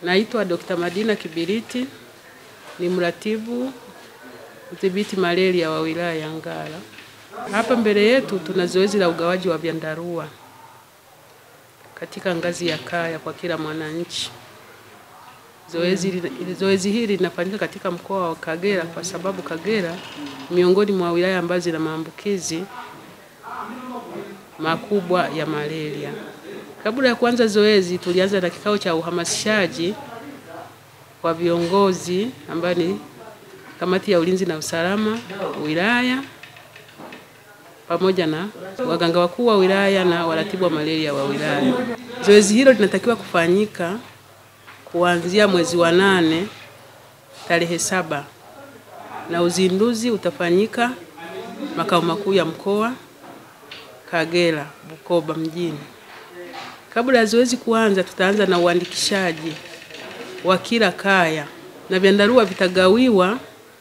Naitwa Dr. Madina Kibiriti, ni mratibu udhibiti malaria wa wilaya ya Ngara. Hapa mbele yetu tuna zoezi la ugawaji wa vyandarua katika ngazi ya kaya kwa kila mwananchi. Zoezi, zoezi hili linafanyika katika mkoa wa Kagera kwa sababu Kagera miongoni mwa wilaya ambazo zina maambukizi makubwa ya malaria. Kabla ya kuanza zoezi, tulianza na kikao cha uhamasishaji kwa viongozi ambayo ni kamati ya ulinzi na usalama wilaya pamoja na waganga wakuu wa wilaya na waratibu wa malaria wa wilaya. Zoezi hilo linatakiwa kufanyika kuanzia mwezi wa nane tarehe saba na uzinduzi utafanyika makao makuu ya mkoa Kagera, Bukoba mjini. Kabla ya zoezi kuanza, tutaanza na uandikishaji wa kila kaya na vyandarua vitagawiwa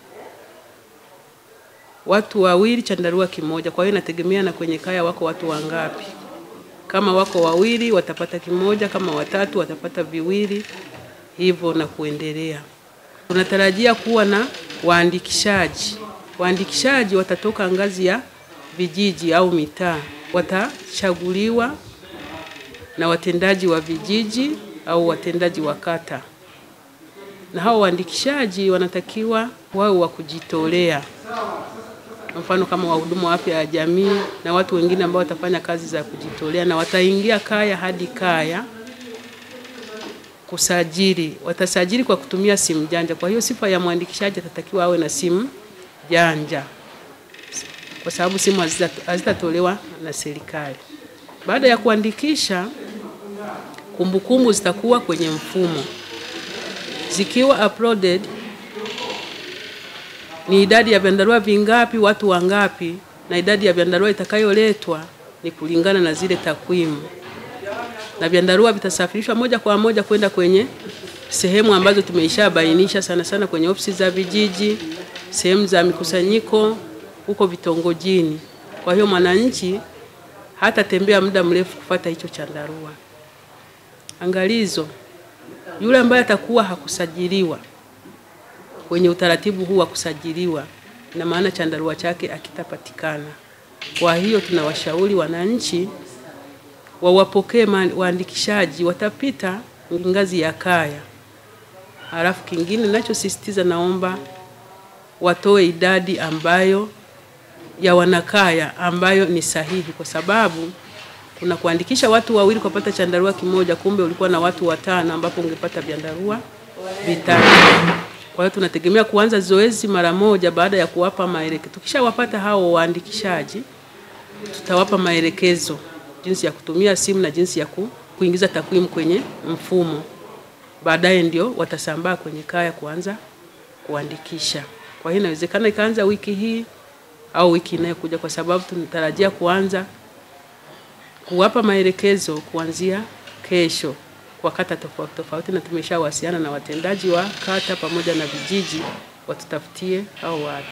watu wawili chandarua kimoja. Kwa hiyo inategemea na kwenye kaya wako watu wangapi. Kama wako wawili watapata kimoja, kama watatu watapata viwili, hivyo na kuendelea. Tunatarajia kuwa na waandikishaji. Waandikishaji watatoka ngazi ya vijiji au mitaa, watachaguliwa na watendaji wa vijiji au watendaji wa kata, na hao waandikishaji wanatakiwa wawe wa kujitolea mfano kama wahudumu wa afya ya jamii na watu wengine ambao watafanya kazi za kujitolea, na wataingia kaya hadi kaya kusajili. Watasajili kwa kutumia simu janja. Kwa hiyo sifa ya mwandikishaji atatakiwa awe na simu janja, kwa sababu simu hazitatolewa na serikali. Baada ya kuandikisha, kumbukumbu zitakuwa kwenye mfumo, zikiwa uploaded ni idadi ya vyandarua vingapi, watu wangapi, na idadi ya vyandarua itakayoletwa ni kulingana na zile takwimu, na vyandarua vitasafirishwa moja kwa moja kwenda kwenye sehemu ambazo tumeishabainisha, sana sana kwenye ofisi za vijiji, sehemu za mikusanyiko huko vitongojini. Kwa hiyo mwananchi hatatembea muda mrefu kufata hicho chandarua. Angalizo, yule ambaye atakuwa hakusajiliwa kwenye utaratibu huu wa kusajiliwa, na maana chandarua chake akitapatikana. Kwa hiyo tunawashauri wananchi wawapokee waandikishaji, watapita ngazi ya kaya. Halafu kingine ninachosisitiza, naomba watoe idadi ambayo ya wanakaya ambayo ni sahihi, kwa sababu kuna kuandikisha watu wawili kupata chandarua kimoja, kumbe ulikuwa na watu watano ambapo ungepata vyandarua vitano. Kwa hiyo tunategemea kuanza zoezi mara moja baada ya kuwapa maelekezo. Tukishawapata hao waandikishaji, tutawapa maelekezo jinsi ya kutumia simu na jinsi ya ku, kuingiza takwimu kwenye mfumo. Baadaye ndio watasambaa kwenye kaya kuanza kuandikisha. Kwa hiyo inawezekana ikaanza wiki hii au wiki inayokuja, kwa sababu tunatarajia kuanza kuwapa maelekezo kuanzia kesho kwa kata tofauti tofauti, na tumeshawasiliana na watendaji wa kata pamoja na vijiji watutafutie hao watu.